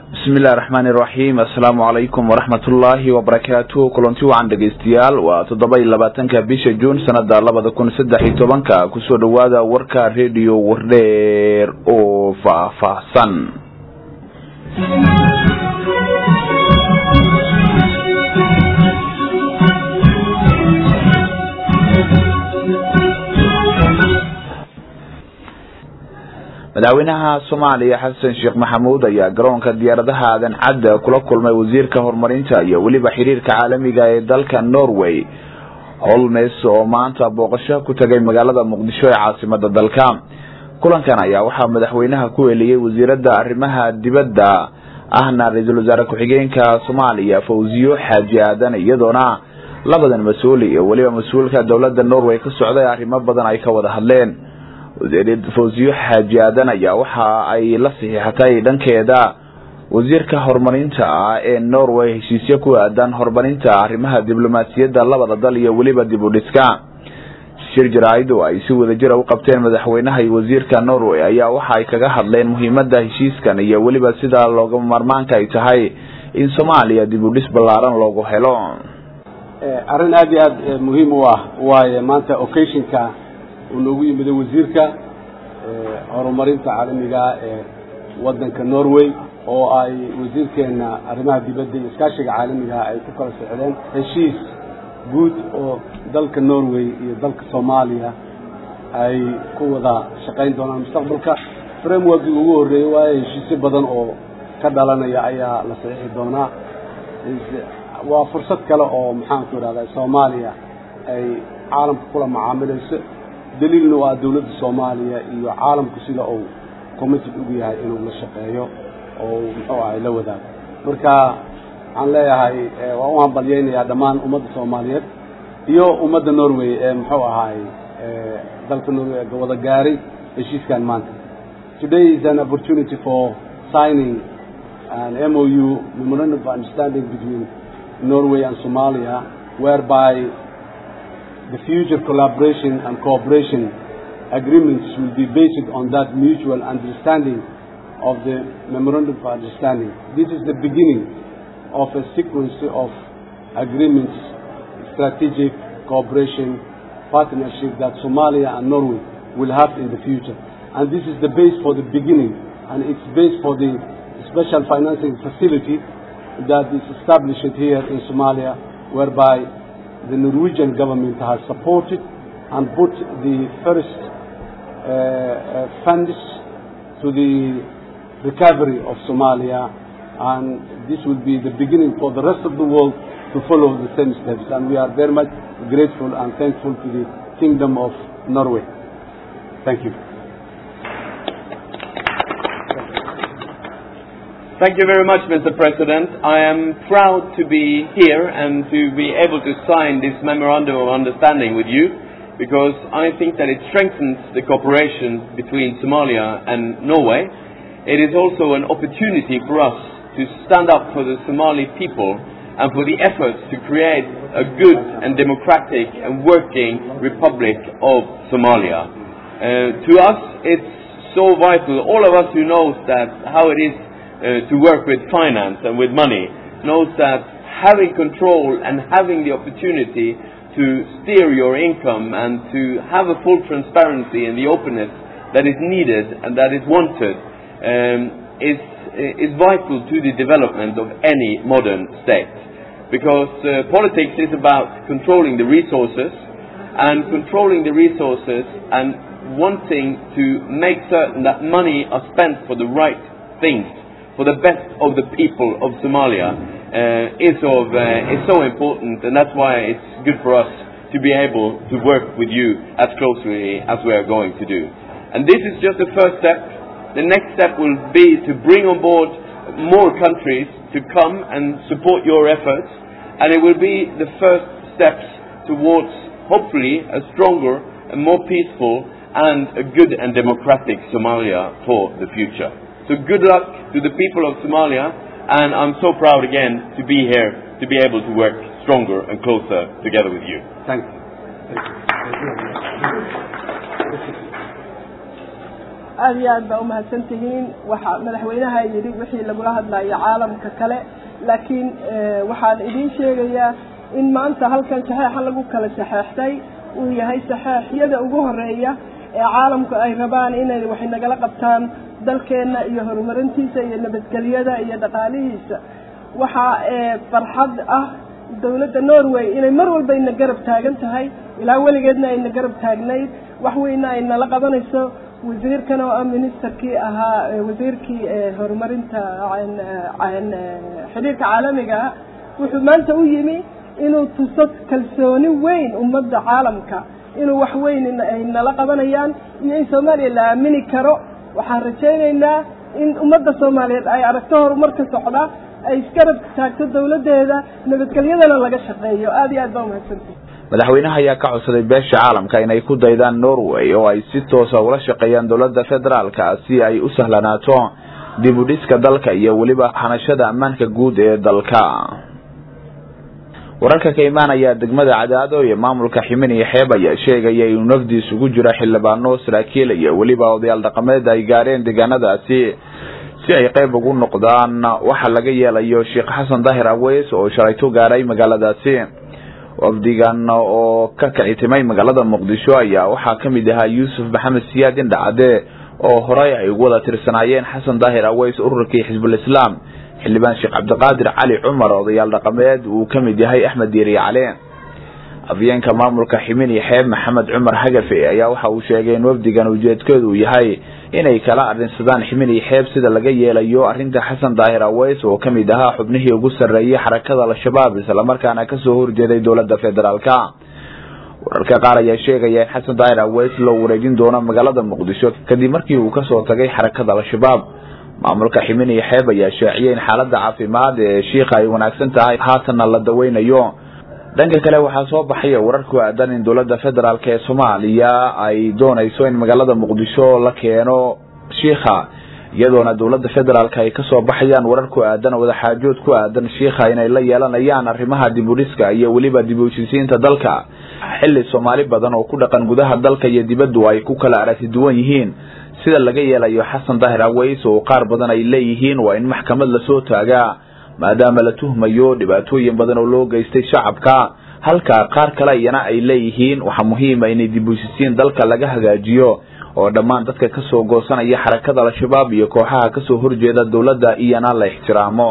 bismi illahi raxmaani iraxiim assalaamu calaykum waraxmat ullaahi wabarakaatu kulanti wacan dhegeystayaal waa toddoba iyo labaatanka bisha juun sanada labada kun saddex iyo tobanka kusoo dhawaada warka rediyo wardheer oo faahfaahsan madaxweynaha soomaaliya xasan sheekh maxamuud ayaa garoonka diyaaradaha aadan cadda kula kulmay wasiirka horumarinta iyo weliba xiriirka caalamiga ee dalka norway holmes oo maanta booqasho ku tagay magaalada muqdisho ee caasimada dalka kulankan ayaa waxaa madaxweynaha ku heliyey wasiirada arrimaha dibadda ahna ra-iisul wasaare ku-xigeenka soomaaliya fawziyo xaaji aadan iyadoona labadan mas-uul iyo weliba mas-uulka dowlada norway ka socday arrimo badan ay ka wada hadleen wasiir fawziyo xaaji aadan ayaa waxa ay la saxiixatay dhankeeda wasiirka horumarinta ah ee norway heshiisyo ku aadan horumarinta arrimaha diblomaasiyadda labada dal iyo weliba dib u dhiska shir jaraa'id oo ay si wadajira u qabteen madaxweynaha iyo wasiirka norway ayaa waxa ay kaga hadleen muhiimada heshiiskan iyo weliba sida looga maarmaanka ay tahay in soomaaliya dib u dhis ballaaran loogu helo arrin aad iyo aad muhiim u ah waayo maanta occasionka uu noogu yimiday wasiirka horumarinta caalamiga ee waddanka norway oo ay wasiirkeena arrimaha dibadda iyo iskaashiga caalamiga ay ku kala socdeen heshiis guud oo dalka norway iyo dalka soomaaliya ay ku wada shaqayn doonaan mustaqbalka frameworkii ugu horreeyey waayo heshiisyo badan oo ka dhalanaya ayaa la saxiixi doonaa waa fursad kale oo maxaanku idhahdaa soomaaliya ay caalamka kula macaamilayso daliilna waa dawladda soomaaliya iyo caalamku sida uu committed ugu yahay inuu la shaqeeyo oo muxuu ahay la wadaago marka waxaan leeyahay waan u hambalyeynayaa dhammaan ummadda soomaaliyeed iyo ummadda norway ee muxuu ahaay dalka norway ee wada gaaray heshiiskan maanta today is an opportunity for signing an MOU memorandum of understanding between Norway and Somalia whereby the future collaboration and cooperation agreements will be based on that mutual understanding of the memorandum of understanding. This is the beginning of a sequence of agreements, strategic cooperation, partnership that Somalia and Norway will have in the future. And this is the base for the beginning, and it's base for the special financing facility that is established here in Somalia, whereby the Norwegian government has supported and put the first uh, uh, funds to the recovery of Somalia, and this will be the beginning for the rest of the world to follow the same steps. And we are very much grateful and thankful to the Kingdom of Norway. Thank you. Thank you very much, Mr. President. I am proud to be here and to be able to sign this memorandum of understanding with you because I think that it strengthens the cooperation between Somalia and Norway. It is also an opportunity for us to stand up for the Somali people and for the efforts to create a good and democratic and working Republic of Somalia. Uh, to us, it's so vital. All of us who knows that how it is uh, to work with finance and with money knows that having control and having the opportunity to steer your income and to have a full transparency and the openness that is needed and that is wanted um, is, is vital to the development of any modern state. Because uh, politics is about controlling the resources and controlling the resources and wanting to make certain that money are spent for the right things for the best of the people of Somalia uh, is, of, uh, is so important, and that's why it's good for us to be able to work with you as closely as we are going to do. And this is just the first step. The next step will be to bring on board more countries to come and support your efforts, and it will be the first steps towards hopefully a stronger and more peaceful and a good and democratic Somalia for the future. So good luck to the people of Somalia, and I'm so proud again to be here to be able to work stronger and closer together with you. Thank you. Thank you. Thank you. aada iyo aad baa umahadsan tihiin waxa madaxweynaha yidhi wixii lagula hadlayo caalamka kale laakiin waxaan idiin sheegayaa in maanta halkan saxeexa lagu kala saxeextay uu yahay saxeexyada ugu horeeya ee caalamku ay rabaan inay waxay nagala qabtaan dalkeenna iyo horumarintiisa iyo nabadgelyada iyo dhaqaalihiisa waxaa farxad ah dawladda norway inay mar walba ina garab taagan tahay ilaa weligeedna ayna garab taagnayd wax weyna ay nala qabanayso wasiirkan oo ah ministerkii ahaa wasiirkii horumarinta xidhiirka caalamiga ah wuxuu maanta u yimi inuu tuso kalsooni weyn ummadda caalamka inuu wax weyn ay nala qabanayaan iyo in soomaaliya la aamini karo waxaan rajaynaynaa in ummadda soomaaliyeed ay aragto horumar ka socda ay isgarab taagto dawladdeeda nabadgelyadana laga shaqeeyo aada iyo aad baa umahadsantahi madaxweynaha ayaa ka codsaday beesha caalamka inay ku daydaan norway oo ay si toosa ula shaqeeyaan dowladda federaalka si ay u sahlanaato dib u dhiska dalka iyo weliba hanashada ammaanka guud ee dalka wararka ka imaanaya degmada cadaado iyo maamulka ximin iyo xeeb ayaa sheegaya inuu nafdiis ugu jiro xildhibaano saraakiil iyo weliba odayaal dhaqameed ay gaareen deegaanadaasi si ay qayb ugu noqdaan waxa laga yeelayo sheekh xasan daahir aweys oo shalayto gaaray magaaladaasi wafdigan oo ka kicitimay magaalada muqdisho ayaa waxaa kamid ahaa yuusuf maxamed siyaad indhacade oo horey ay ugu wada tirsanaayeen xasan daahir aweys ururkii xisbulislaam xildhibaan sheekh cabdiqaadir cali cumar odayaal dhaqameed uu kamid yahay axmed diiriye cali afyeenka maamulka ximin iyo xeeb maxamed cumar hagafe ayaa waxa uu sheegay in wafdigan ujeedkeedu uu yahay inay kala arrinsadaan ximin iyo xeeb sida laga yeelayo arrinta xasan daahir aweys oo kamid ahaa xubnihii ugu sarreeyay xarakada al-shabaab islamarkaana kasoo horjeeday dowladda federaalka wararka qaar ayaa sheegaya in xasan daahir aweys loo wareejin doono magaalada muqdisho kadib markii uu kasoo tagay xarakada al-shabaab maamulka ximin iyo xeeb ayaa shaaciyay in xaalada caafimaad ee shiikha ay wanaagsan tahay haatanna la daweynayo dhanka kale waxaa soo baxaya warar ku aadan in dowladda federaalk ee soomaaliya ay doonayso in magaalada muqdisho la keeno shiikha iyadoona dowladda federaalk ay kasoo baxayaan warar ku aadan wadaxaajood ku aadan shiikha inay la yeelanayaan arrimaha dib u dhiska iyo weliba dib u heshisiinta dalka xilli soomaali badan oo ku dhaqan gudaha dalka iyo dibaddu ay ku kala aragti duwan yihiin sida laga yeelayo xasan daahir aweys oo qaar badan ay leeyihiin waa in maxkamad lasoo taagaa maadaama la tuhmayo dhibaatooyin badan oo loo geystay shacabka halka qaar kale iyana ay leeyihiin waxaa muhiima inay dib u heshisiin dalka laga hagaajiyo oo dhammaan dadka kasoo goosanaya xarakada al-shabaab iyo kooxaha kasoo horjeeda dowladda iyana la ixtiraamo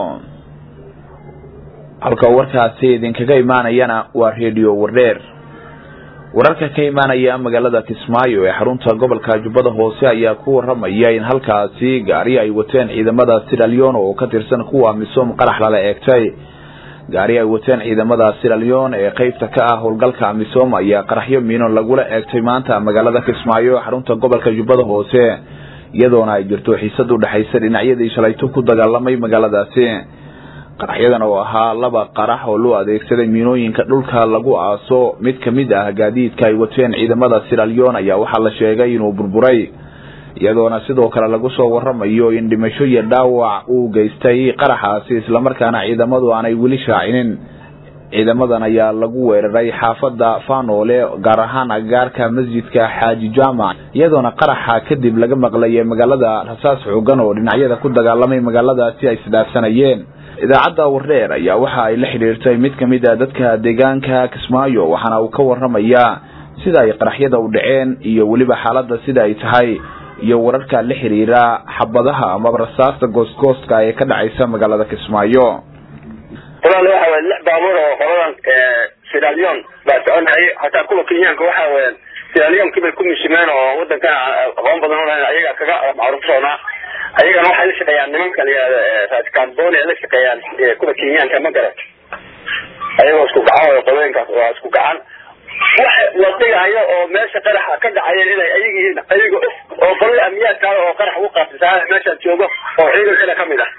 halka warkaasi idinkaga imaanayana waa redio wardheer wararka ka imaanaya magaalada kismaayo ee xarunta gobolka jubbada hoose ayaa ku waramaya in halkaasi gaari ay wateen ciidamada siralyon oo ka tirsan kuwa misom qarax lala eegtay gaari ay wateen ciidamada siralyon ee qeybta ka ah howlgalka misom ayaa qaraxyo miino lagula eegtay maanta magaalada kismaayo xarunta gobolka jubbada hoose iyadoona ay jirto xiisad u dhexaysa dhinacyadii shalayto ku dagaalamay magaaladaasi qaraxyadan oo ahaa laba qarax oo loo adeegsaday miinooyinka dhulka lagu aaso mid kamid ah gaadiidka ay wateen ciidamada siralyon ayaa waxaa la sheegay inuu burburay iyadoona sidoo kale lagu soo waramayo in dhimasho iyo dhaawac uu geystay qaraxaasi islamarkaana ciidamadu aanay weli shaacinin ciidamadan ayaa lagu weeraray xaafada fanoole gaar ahaan agagaarka masjidka xaaji jaamac iyadoona qaraxa kadib laga maqlayay magaalada rasaas xoogan oo dhinacyada ku dagaalamay magaaladaasi ay isdhaafsanayeen idaacadda wardheer ayaa waxa ay la xidhiirtay mid kamid a dadka deegaanka kismaayo waxaana uu ka waramayaa sida ay qaraxyada u dhaceen iyo weliba xaalada sida ay tahay iyo wararka la xiriira xabadaha amaba rasaasta goostgoostka ee ka dhacaysa magaalada kismaayo walaal waxa weye lix baabuur oo qoladan siralion baa soconayay hataa kuwa kenyaanka waxa weya siralionkii bay ku mishimeen oo wadankana aqoon badan u lahayn ayaga kaga macruufsoonaa ayagana waxay la shaqeeyaan nimanka la yihahdo raskamboni ay la shaqeeyaan kuwa kenyaanka ma garat ayagoo isku gacan way qolooyinkaas waa isku gacan waxa la dhigayo oo meesha qaraxa ka dhacayeen inay ayag yihiin ayaga oo qolada amniyaadkaada oo qarax ugu qaabsisaa meeshaan joogo oo ciidankana kamid ah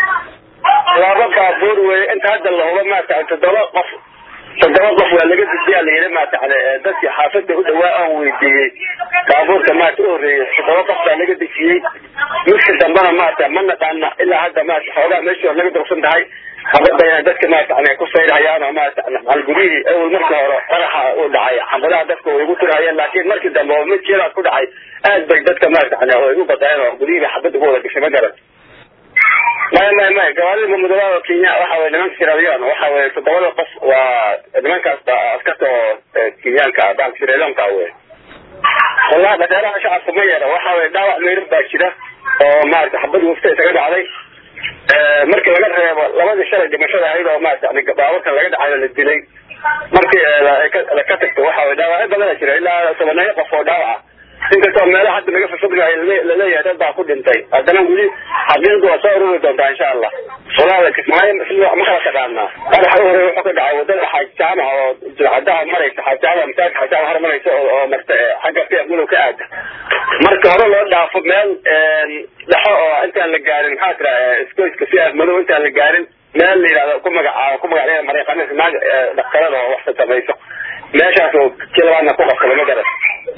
laba baabuur weye inta hadda lahuba maarata toddoba qof toddoba qof waa laga gudbiyaa la yidhi maarata dadkii xaafada u dhawaa aan weydiiyey baabuurka maarata u horreeyey toddoba qof baa laga dejiyey midka dambena maarata ma naqaana ilaa hadda maarata xoogaa meeshii hor laga dursan tahay xabada inay dadka maarata ku sayrhayaan oo maarata halgurihii awel markii hore qaraxa uu dhacay xabadaha dadka way igu tirhayeen laakiin markii dambe oo mid jiraa ku dhacay aad bay dadka maarata way igu badayeen oo gurihii bay xabad ugu wada gashay ma garan maya maya maya gawaarida mudugada kenya waxa weye nimanka siralion waxa weye toddobada qof waa nimankaas askarta oo kenyaanka dalka siralionka wey wallahi dhaqaalaha shacabka ma yara waxa weye dhaawac meyrin baa jira oo maarata xabad wufta isaga dhacday markii laga reebo labadii shalay dhimashada ahayd oo maarata baaburkan laga dhacayo la dilay markii ka tagto waxa weye dhaawacyo badana jira ilaa tobaneeyo qof oo dhaawaca inkastoo meelaha hadda laga fafognahay laleeyahay dad baa ku dhintay haddana weli xaqiiqdu waa soo ururi doontaa insha allah walaala kismaayo ma kala taqaanaa qaraxa u horey wuxuu ka dhacay wadada xaaj jaamaca oo jilcadaha maraysa xaaj jaamaca masaajid xaaj jaamaca hor maraysa oo marta xagga fiiq gudow ka aada marka hore loo dhaafo meel dhexo oo intaan la gaarin maxaa tira iskoyska fiiq madow intaan la gaarin meel la yidhahdo ku magacaabo ku magacdeeda mariiqanis naag dhaktarada oo wax samayso meeshaas oo kilabaadna ku qabsada ma garan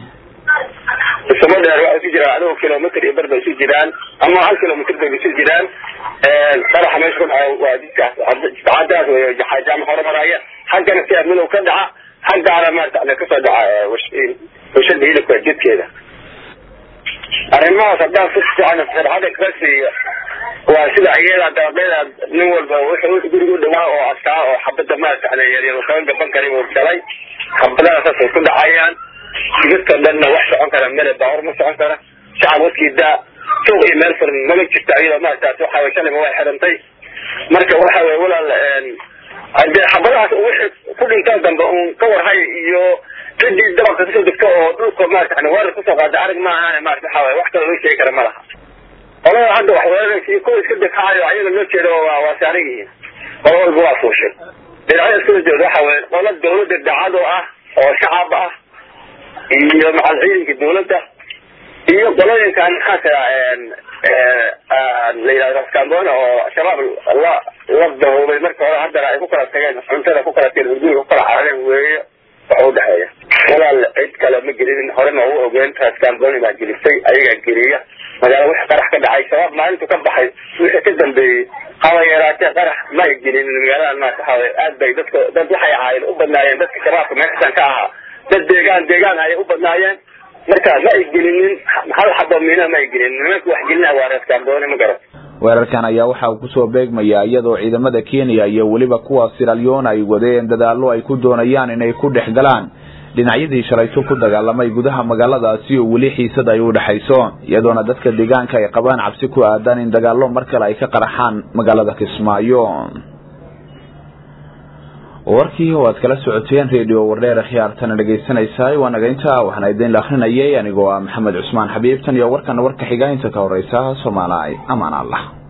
isuma dheer waxay isu jiraan adigo kilomitr iyo bar bay isu jiraan ama hal kilomitr bay isu jiraan qaraxa meesha ku dhaca waa jidkaas jidcadaas wey xaajaama horumaraya xaggana si madow ka dhaca xaggaana maarata kasoo dhaca washada hilibka jidkeeda arrimahaas haddaan si fiican farxada kaga siiyo waa sida iyada dabaqeeda nin walba wuxuu guriga u dhawaa oo askaa oo xabada maarata yaryar kaga gaban karay uu galay xabadaha saasay ku dhacayaan midka dhanna wax socon kara mele baawar ma socon kara shacab wadkii daa suuq iyo meel furan mama jirta iyadoo maarataas waxa weye shalima way xidhantay marka waxa weye walaal hadee xabadahaas wixii ku dhintaan dambe uun ka warhay iyo cidii dabaqka kasoo degto oo dhulka maarata weerar kusoo qaada arag ma ahaan maarata waxa weye wax kale loo sheegi kara ma laha qolada hadda wax weeraraysa iyo kuwa iska dekahayo ayaga loo jeedo waa waa saaran yihiin qolo walba waa fuushay dhinacyada iskula jeedo waxa weye qola dawladda dacad oo ah oo shacab ah iyo macal ciidanka dawladda iyo qolooyinkan maxaa la yidhahdo raskambona oo shabaab la la dahoobay marka hore haddana ay ku kala tageen cuntada ku kala tageen hurguriga ku kala carareen weeye waxa udhexeeya walaal cid kale ma gelinin horena u ogeen raskamboni baa gelisay ayagaa geliya magaala wixii qarax ka dhacay shabaab maalintu ka baxay wixii ka dambeeyey haba yaraatee qarax ma ay gelinin magaaladan maata waxaa weye aad bay dadka dad waxay ahaayeen u badnaayeen dadka shabaabka meeshan ka ahaa dad deegaan deegaan ayay u badnaayeen marka ma ay gelinin hal xabo miina ma ay gelinin nimanka wax gelinaya waa reeskambooni ma garan weerarkan ayaa waxa uu kusoo beegmayaa iyadoo ciidamada kenya iyo weliba kuwa siralyon ay wadeen dadaallo ay ku doonayaan inay ku dhex galaan dhinacyadii shalayto ku dagaalamay gudaha magaaladaasi oo weli xiisad ay u dhexayso iyadoona dadka deegaanka ay qabaan cabsi ku aadan in dagaallo mar kale ay ka qaraxaan magaalada kismaayo warkii oo aad kala socoteen radio wardheer khiyaartana dhegaysanaysaay waa nagaynta waxaana idin la akrinayay anigoo ah maxamed cusmaan xabiib tan iyo warkana warka xiga inta ka horeysa soomaaliya amaan allah